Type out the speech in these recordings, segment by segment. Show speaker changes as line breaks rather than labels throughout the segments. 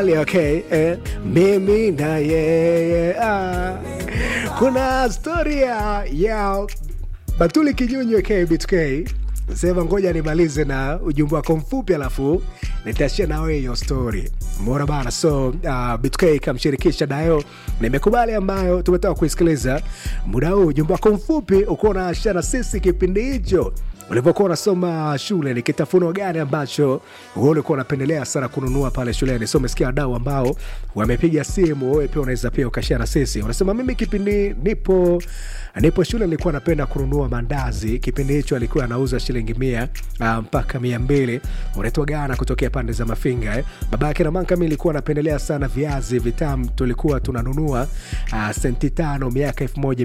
Okay, eh, mimi na yeye ah. Kuna storia ya Batuli Kinyunyu aka BTK sema, ngoja nimalize na ujumbe wako mfupi, alafu nitaashia nawe hiyo story mora bana. So uh, BTK kamshirikisha Dayo, nimekubali ambayo tumetoka kuisikiliza muda huu. Ujumbe wako mfupi ukuwa unaashia na sisi kipindi hicho ulivyokuwa unasoma shule, ni kitafuno gani ambacho wewe ulikuwa unapendelea sana kununua pale shuleni? So umesikia wadau ambao wamepiga simu, wewe pia unaweza pia ukashare na sisi. Unasema mimi kipindi nipo nipo shule nilikuwa napenda kununua mandazi. Kipindi hicho alikuwa anauza shilingi mia uh, mpaka mia mbili unaitwa gana kutokea pande za Mafinga eh. Baba yake na manka, mimi nilikuwa napendelea sana viazi vitamu, tulikuwa tunanunua uh, senti tano miaka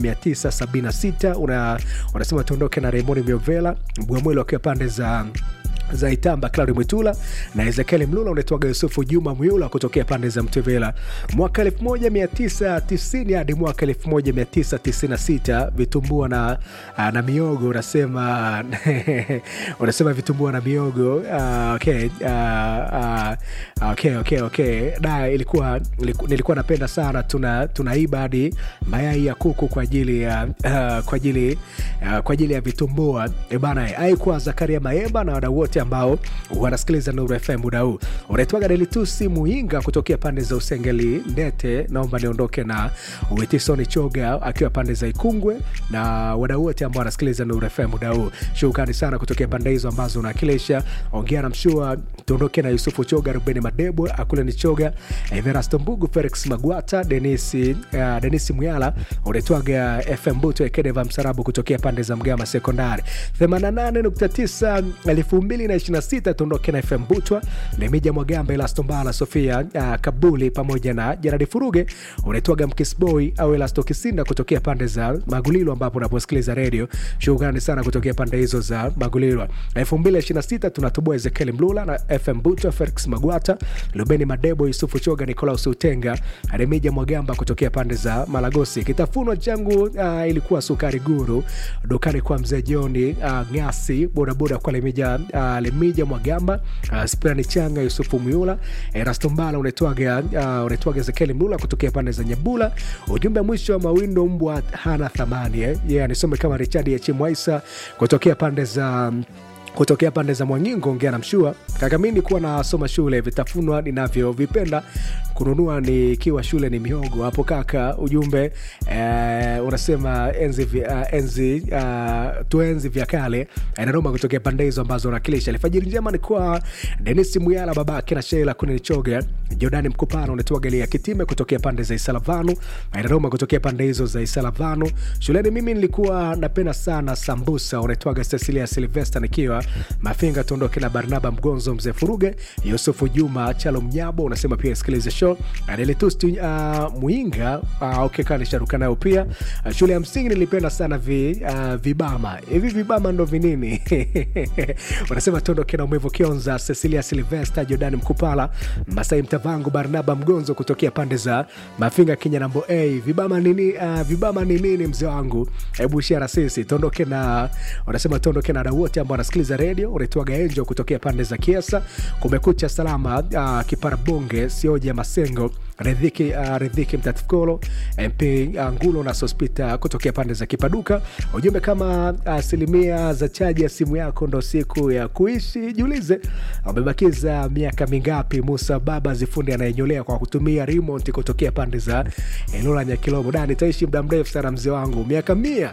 1976 una, unasema tuondoke na Raymond Miovela Bwamwelo akiwa pande za za Itamba, Claudi Mwitula na Ezekiel Mlula, unaitwaga Yusufu Juma Mwiula kutokea pande za Mtevela. Mwaka 1990 hadi mwaka 1996 vitumbua na, na miogo unasema unasema vitumbua na miogo uh, okay, uh, uh, okay, okay, okay. Da, ilikuwa nilikuwa napenda sana, tuna tunaiba hadi mayai ya kuku kwa ajili ya uh, kwa ajili uh, kwa ajili ya vitumbua e bana. Haikuwa Zakaria Maemba na wadau wote ambao wanasikiliza Nuru FM muda huu. Unaitwaga Delitusi Muinga kutokea pande za Usengeli Ndete, naomba niondoke na Witisoni Choga akiwa pande za Ikungwe na wadau wote ambao wanasikiliza Nuru FM muda huu. Shukrani sana kutokea pande hizo ambazo unawakilisha. Ongea na Mshua, tuondoke na Yusufu Choga, Rubeni Madebo, Akule ni Choga, Everasto Mbugu, Felix Magwata, Denisi, uh, Denisi Muyala. Unaitwaga FM Buto Ekedeva Msarabu kutokea pande za Mgama Sekondari 88.9 elfu mbili na 26 tuondoke na FM Butwa, Lemija Mwagamba, Elasto Mbala, Sofia uh, Kabuli pamoja na Jaradi Furuge. Unaitwaga Mkisboy au Elasto Kisinda kutokea pande za Magulilo ambapo unaposikiliza redio. Shukrani sana kutokea pande hizo za Magulilo. 2026 tunatoboa Ezekiel Mlula na FM Butwa, Felix Magwata, Lubeni Madebo, Yusufu Choga, Nikolaus Utenga, Remija Mwagamba kutokea pande za Malagosi. Kitafunwa changu uh, ilikuwa sukari guru dukani kwa mzee Joni uh, Ngasi, bodaboda kwa Lemija uh, Lemija Mwagamba, uh, Sprani Changa, Yusufu Miula, Erasto Mbala, unaitwaga uh, unaitwaga Ezekiel Mlula kutokea pande za Nyabula. Ujumbe mwisho wa mawindo, mbwa hana thamani eh? Yeah, nisome kama Richard ya Chimwaisa kutokea pande za kutokea pande za Mwangingo, ongea na Mshua kaka. Mi nikuwa nasoma shule, vitafunwa ninavyovipenda kununua nikiwa shule ni mihogo hapo kaka. Ujumbe eh, unasema enzi, uh, enzi uh, tuenzi vya kale nanoma kutokea pande hizo ambazo unakilisha. Alfajiri njema ni kwa Denis Muyala, babake na Sheila Kuninichoga, Jordani Mkupana, unatoa Galia Kitime kutokea pande za Isalavanu, nanoma kutokea pande hizo za Isalavanu. Shuleni mimi nilikuwa napenda sana sambusa, unatoaga Cecilia Silvester nikiwa Mafinga. Tuondoke na Barnaba Mgonzo, mzee Furuge, Yusufu Juma Chalo Mnyabo, unasema pia sikilize show Adeletusti uh, Muinga uh, okay, kanisharuka nayo pia uh, shule ya msingi nilipenda sana vi, uh, vibama hivi vibama ndo vinini unasema tuondoke na Umevo Kionza, Cecilia Silvester, Jordan Mkupala, Masai Mtavangu, Barnaba Mgonzo kutokea pande za Mafinga Kinyanambo. Hey, vibama nini? Uh, vibama ni nini mzee wangu? Hebu share sisi. Tuondoke na unasema tuondoke na wadau wote ambao wanasikiliza redio. Unaitwaga Enjo kutokea pande za Kiesa, kumekucha salama. Uh, kipara bonge sioja Masengo Redhiki, uh, Redhiki Mtatkolo MP uh, Ngulo na Sospita kutokea pande za Kipaduka. Ujumbe kama asilimia uh, za chaji ya simu yako ndo siku ya kuishi. Jiulize umebakiza miaka mingapi? Musa Baba Zifundi anayenyolea kwa kutumia remote kutokea pande za Elola Nyakilomo. Da, nitaishi muda mrefu sana mzee wangu, miaka mia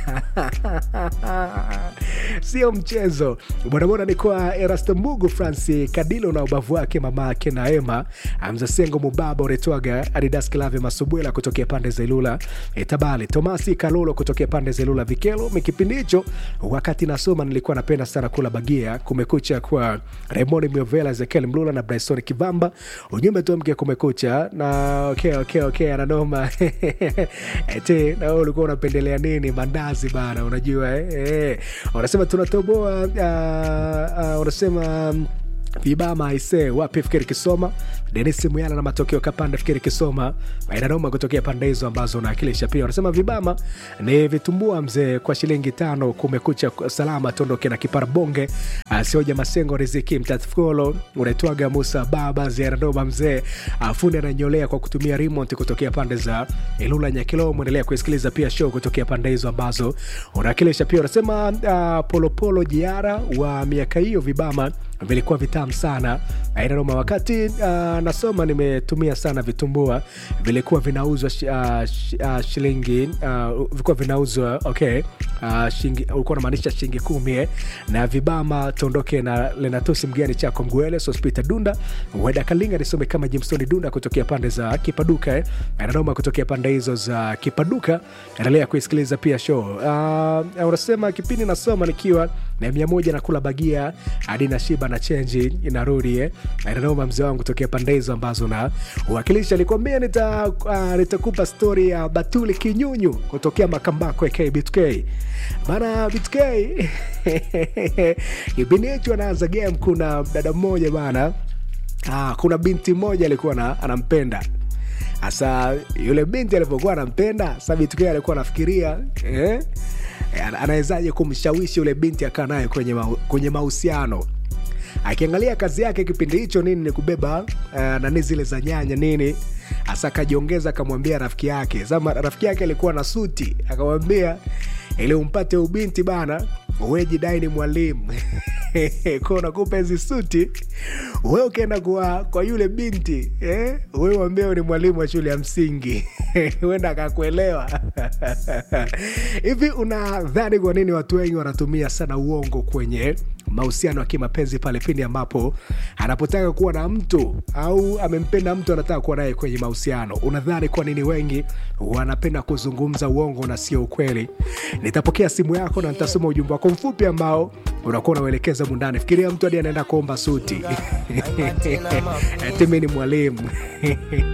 sio mchezo. Bodaboda ni kwa Erasto Mbugu, Franci Kadilo na ubavu wake mama yake na Ema Amzasengo Mubaba uretwaga Adidas Klave Masubwela kutokea pande za Ilula Tabali, Tomasi Kalolo kutokea pande za Ilula Vikelo. Mikipindi hicho wakati nasoma nilikuwa napenda sana kula bagia. Kumekucha kwa Raymond Miovela, Ezekiel Mlula na Bryson Kivamba. Ujumbe tu mke kumekucha na okay, okay, okay, ananoma ete na wewe ulikuwa unapendelea nini? Mandazi bana, unajua eh, eh. Unasema tunatoboa uh, uh, unasema vibama aise wapi fikiri kisoma denis muyala na matokeo kapanda fikiri kisoma inanoma kutokea pande hizo ambazo unawakilisha pia wanasema vibama ni vitumbua mzee kwa shilingi tano kumekucha salama tondoke na kipara bonge sioja masengo riziki mtatkolo unaitwaga musa baba ziaranoma mzee fundi ananyolea kwa kutumia remote kutokea pande za ilula nyakilo mwendelea kuisikiliza pia show kutokea pande hizo ambazo unawakilisha pia unasema uh, polopolo jiara wa miaka hiyo vibama vilikuwa vitamu sana ainanoma wakati uh, nasoma nimetumia sana vitumbua vilikuwa vinauzwa sh, uh, sh, uh, shilingi uh, vilikuwa vinauzwa okay uh, shingi, ulikuwa unamaanisha shilingi kumi eh, na vibama tondoke na lenatusi mgani chako mgwele sospita dunda weda kalinga nisome kama jimstoni dunda kutokea pande za kipaduka eh. ananoma kutokea pande hizo za kipaduka endelea kuisikiliza pia show uh, unasema kipindi nasoma nikiwa na mia moja nakula bagia hadi na shiba na chenji inarudi eh. nanoma mzee wangu tokea pande hizo ambazo na uwakilisha nikuambia nita, uh, nitakupa stori ya batuli kinyunyu kutokea makambako ya kbtk maana btk kipindi hicho anaanza game kuna dada mmoja bana ah, kuna binti mmoja alikuwa na, anampenda hasa yule binti alivyokuwa anampenda sa btk alikuwa anafikiria eh? anawezaje kumshawishi yule binti akaa naye kwenye, ma, kwenye mahusiano akiangalia kazi yake kipindi hicho nini ni kubeba uh, nani zile za nyanya nini hasa akajiongeza akamwambia rafiki yake sama rafiki yake alikuwa na suti akamwambia ili umpate ubinti bana wejidai ni mwalimu ko nakupa hizi suti we ukienda kwa, kwa yule binti eh? we wambeo ni mwalimu wa shule ya msingi huenda akakuelewa hivi unadhani kwa nini watu wengi wanatumia sana uongo kwenye mahusiano ya kimapenzi pale pindi ambapo anapotaka kuwa na mtu au amempenda mtu anataka kuwa naye kwenye mahusiano unadhani kwa nini wengi wanapenda kuzungumza uongo na sio ukweli nitapokea simu yako na nitasoma ujumbe wako mfupi ambao unakuwa unauelekeza mundani fikiria mtu hadi anaenda kuomba suti timi ni mwalimu